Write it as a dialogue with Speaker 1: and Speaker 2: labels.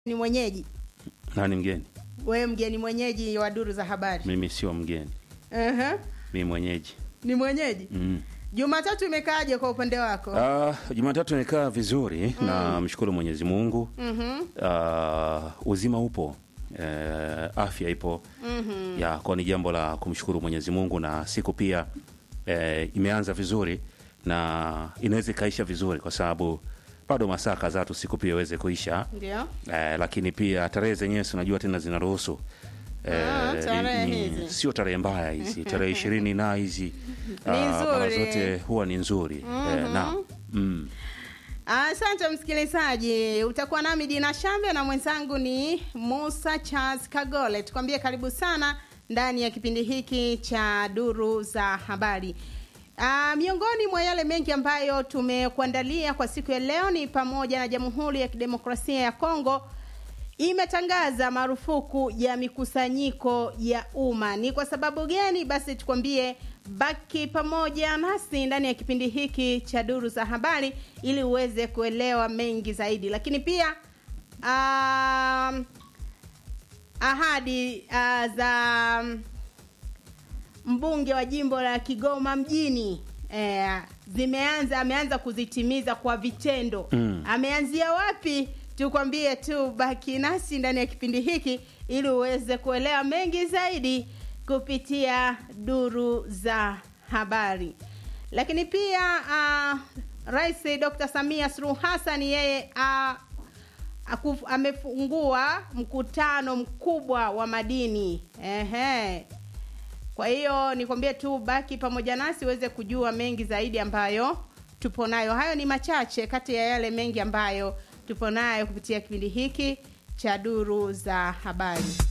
Speaker 1: ni mwenyeji
Speaker 2: Nani mgeni?
Speaker 1: wewe mgeni mwenyeji wa duru za habari
Speaker 2: Mimi sio mgeni,
Speaker 1: uh-huh.
Speaker 2: mimi mwenyeji.
Speaker 1: ni mwenyeji
Speaker 2: Mm.
Speaker 1: jumatatu imekaaje kwa upande wako
Speaker 2: Ah, Jumatatu nikaa vizuri na mshukuru Mwenyezi Mungu.
Speaker 1: Mhm.
Speaker 2: Ah, uzima upo. Eh, afya ipo. Ya, kwa ni jambo la kumshukuru Mwenyezi Mungu na siku pia eh, imeanza vizuri na inaweza ikaisha vizuri kwa sababu bado masaa kadhaa tu siku pia iweze kuisha.
Speaker 1: ndio
Speaker 2: Eh, lakini pia tarehe zenyewe si unajua tena zinaruhusu
Speaker 1: Ah, tarehe
Speaker 2: ni-
Speaker 1: hizi.
Speaker 2: sio tarehe mbaya hizi tarehe ishirini na hizi
Speaker 1: Ni
Speaker 2: ah, mara
Speaker 1: nzuri.
Speaker 2: zote huwa ni nzuri eh, na mm.
Speaker 1: asante msikilizaji utakuwa nami dina shambe na mwenzangu ni musa charles kagole tukwambie karibu sana ndani ya kipindi hiki cha duru za habari Uh, miongoni mwa yale mengi ambayo tumekuandalia kwa siku ya leo ni pamoja na jamhuri ya kidemokrasia ya kongo imetangaza marufuku ya mikusanyiko ya umma. Ni kwa sababu gani? Basi tukwambie, baki pamoja nasi ndani ya kipindi hiki cha duru za habari ili uweze kuelewa mengi zaidi, lakini pia um, ahadi uh, za mbunge wa jimbo la Kigoma mjini eh, zimeanza ameanza kuzitimiza kwa vitendo
Speaker 2: Mm.
Speaker 1: ameanzia wapi tukwambie tu baki nasi ndani ya kipindi hiki ili uweze kuelewa mengi zaidi kupitia duru za habari lakini pia uh, rais dr samia suluhu hassan yeye uh, akuf- amefungua mkutano mkubwa wa madini Ehe. Kwa hiyo nikwambie tu baki pamoja nasi uweze kujua mengi zaidi ambayo tupo nayo. Hayo ni machache kati ya yale mengi ambayo tupo nayo kupitia kipindi hiki cha duru za habari.